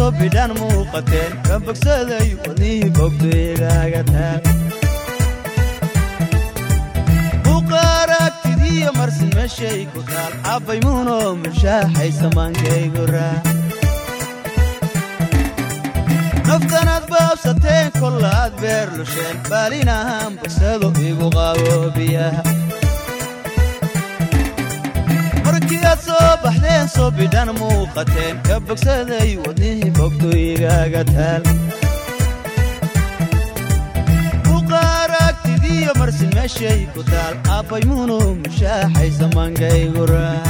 soo bidhaan muuqateen ka bogsaday wadnihii bogduyigaaga taal buqaaragtidiyo marsin meeshay ku taal abbay muuno mushaaxay samaankaygu raa naftanaad baabsateen kolla aad beer lusheen baalinahaan bogsado igu qaabo biyaha markii aad soo baxdeen soo bidhan muuqateen ka bogsaday wadnihii bogduyigaaga taal buqaaragtidiyo marsin meeshay ku taal abbay muuno mushaaxay samaankaygu raa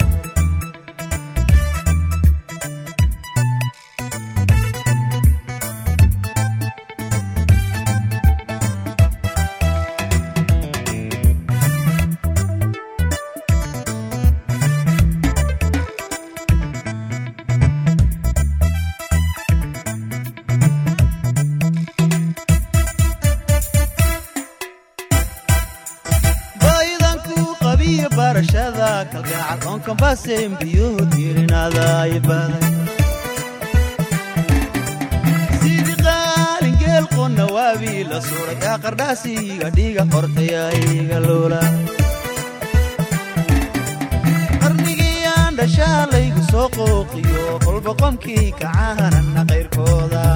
barashada kalgacal oon kambaaseen biyuhu diirinaadaay baday sidii qaalingeel qonna waabii la suray yaa qardhaasiga dhiiga qortaya iga luula qarnigiyaan dhashaa laygu soo qooqiyo kolba qomkii kacahanana qayrkooda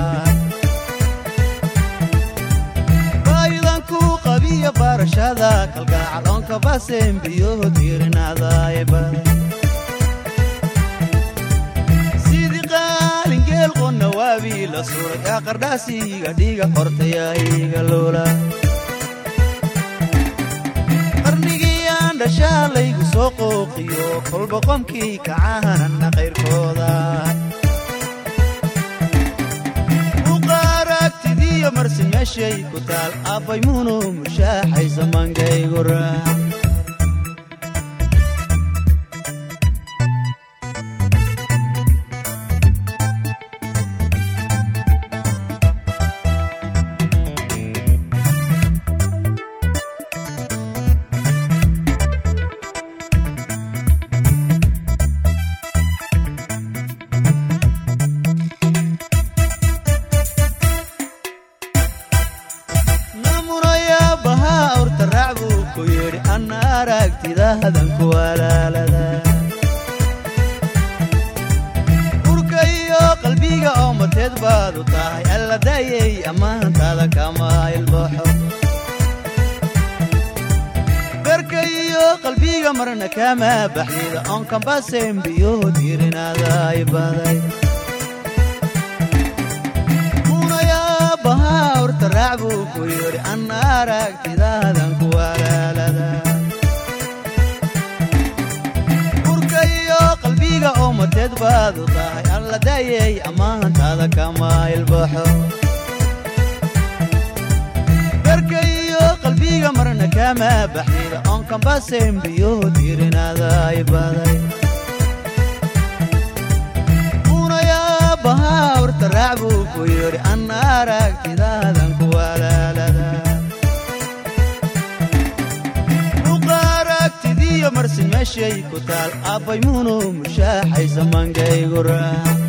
qabiya barashada kalgacal oon kabaseen biyuhu diirinaadaay baday sidii qaalingeel qonna waabii la suray yaa qardhaasiga dhiiga qortaya iga luula qarnigiyaan dhashaa laygu soo qooqiyo kolba qomkii kacahanana qayrkooda buqaaragtidiyo marsin meeshay ku taal abbay muuno mushaaxay samaankaygu raa urka iyo qalbiga oo mateed baadu tahay alla daayey ammaantaada kama ilbooxo garka iyo qalbiga marna kama baxdida oon kambaaseen biyuhu diirinaadaay baday munayaabbahaa urta raac buu ku yidhi anna aragtidaadan ku walaalada qalbiga oo mateed baadu tahay alla daayey ammaantaada kama ilbaxo garka iyo qalbiga marna kama baxdida oon kambaaseen biyuhu diirinaadaay baday munayaabbahaa urta raac buu ku yidhi anna aragtidaadan ku walaalada marsin meeshay ku taal abbay muuno mushaaxay samaankaygu raa